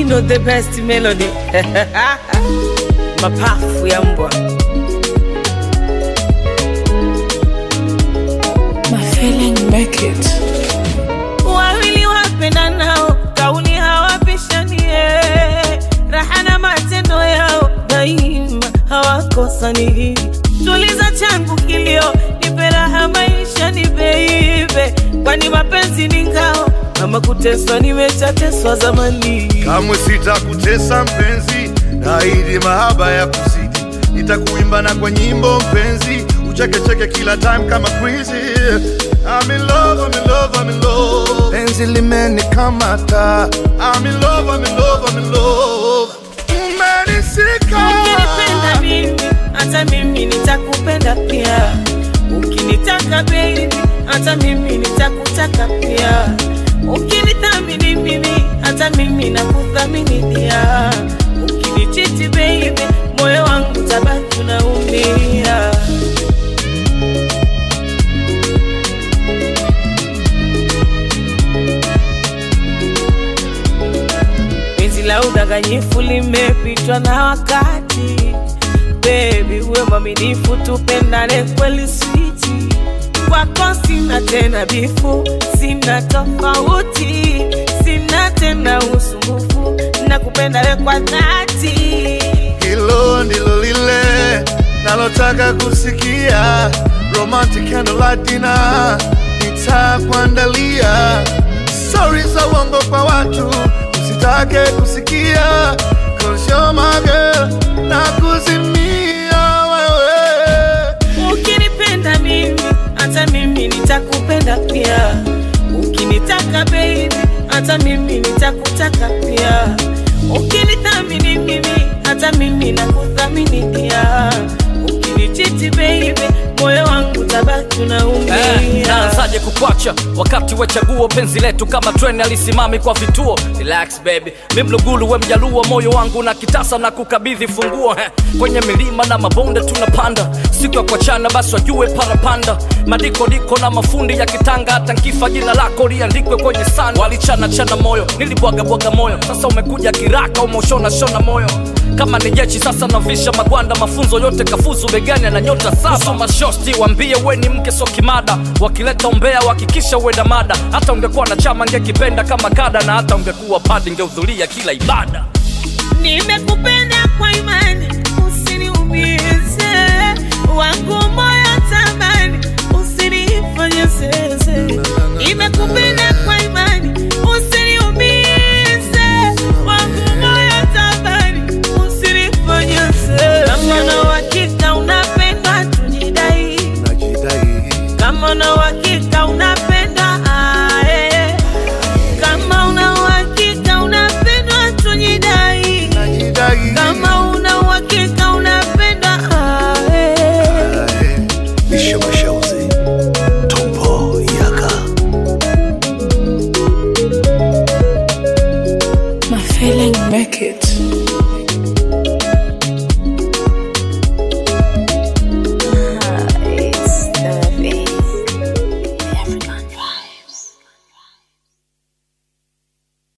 know the best melody mapafu ya mbwa My feeling make it. wawili wapendanao kauli hawapishanie raha na matendo yao daima hawakosani tuliza changu kilio nipe raha maisha ni beibe kwani mapenzi ni ngao kama kuteswa nimeshateswa zamani kamwe sitakutesa mpenzi, naahidi mahaba ya kuzidi, nitakuimba na kwa nyimbo mpenzi, uchekecheke kila time kama crazy. I'm in love, I'm in love, I'm in love. Penzi limenikamata. I'm in love, I'm in love, I'm in love. Umenisika. ukinipenda mimi hata mimi nitakupenda pia ukinitaka baby hata mimi nitakutaka pia ukinithamini mimi hata mimi nakuthamini pia ukinichiti baby moyo wangu tabaki unaumia penzi la udanganyifu limepitwa na wakati bebi uwe mwaminifu tupendane kweli switi kwako sina tena bifu sina tofauti sina tena usumbufu na kupenda we kwa dhati Hilo ndilo lile nalotaka kusikia, romantic candlelight dinner nitakuandalia. Stori za uongo kwa watu usitake kusikia, cause you're my girl na kuzimia wewe. ukinipenda mimi hata mimi nitakupenda pia ukinitaka baby hata mimi nitakutaka pia ukinithamini mimi hata mimi nakuthamini pia ukinichiti baby moyo wangu tabaki Eh, unaumia naanzaje kukwacha wakati wa chaguo penzi letu kama treni alisimami kwa vituo relax baby mi mlugulu we mjaluo moyo wangu na kitasa na kukabidhi funguo eh. kwenye milima na mabonde tunapanda siku ya kuachana basi wajue parapanda madiko diko na mafundi ya kitanga hata nkifa jina lako liandikwe kwenye sana walichana chana moyo nilibwaga bwaga moyo sasa umekuja kiraka umeushona shona moyo kama ni jeshi sasa navisha magwanda mafunzo yote kafuzu begani na nyota saba mashosti wambie we ni mke so kimada wakileta umbea wakikisha uenda mada hata ungekuwa na chama ngekipenda kama kada na hata ungekuwa padi ngehudhuria kila ibada nimekupenda kwa imani usiniumize wangu moyo tamani usinifanye zeze nimekupenda kwa imani usiniumize wangu moyo tamani usinifanye zeze kama na uhakika unapenda tujidai Najidai. kama una uhakika unapenda ae. kama una uhakika unapendwa tujidai Najidai. kama una uhakika unapenda ae. Bisho Mashauzi, Tombo Yaka. My feeling make it.